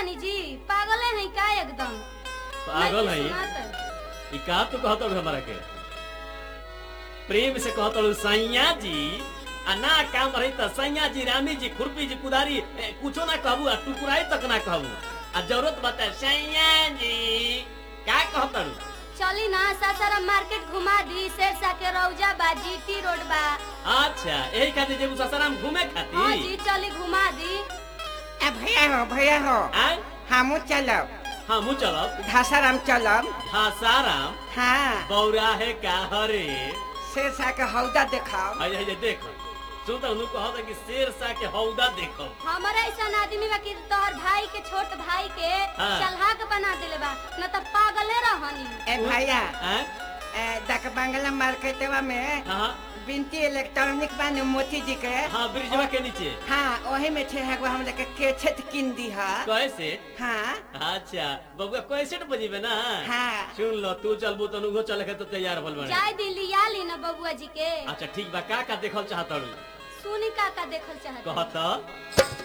जानी जी पागल है का एकदम पागल नहीं है सुनात। ई का तू कहत हमरा के प्रेम से कहत सैया जी आ ना काम रही त सैया जी रामी जी खुरपी जी कुदारी ए, कुछो ना कहबू आ टुकुराई तक ना कहबू आ जरूरत बता सैया जी का कहत चली ना सासाराम मार्केट घुमा दी शेरशाह के रौजा बा जीटी रोड बा अच्छा यही खातिर जेबू ससाराम घूमे हाँ खातिर जी चली घुमा दी ए भैया हो भैया हो आय हमू चलब हाँ मुँह चलब घासाराम चलब हाँ साराम हाँ बौरा है का हरे शेरशाह के हौदा देखाओ है है देख सुन तो उन्होंने कहा कि शेर सा के हौदा देखो हमारा ऐसा आदमी बा कि तोहर भाई के छोट भाई के हाँ। चलहा के बना देले बा न त पागले रहनी ए भैया आय ए दक बंगला मार्केटवा में हाँ बिनती इलेक्ट्रॉनिक बाने मोती जी के हाँ ब्रिजवा के नीचे हाँ ओही में थे एगो हम लोग के केछत किन दी है कैसे हाँ अच्छा बबुआ कैसे बजीबे ना हाँ सुन लो तू चलबू तो नुगो चले के तो तैयार भल बने जाय दी लिया ली न बबुआ जी के अच्छा ठीक बा का का देखल चाहत सुनी का का देखल चाहत कहत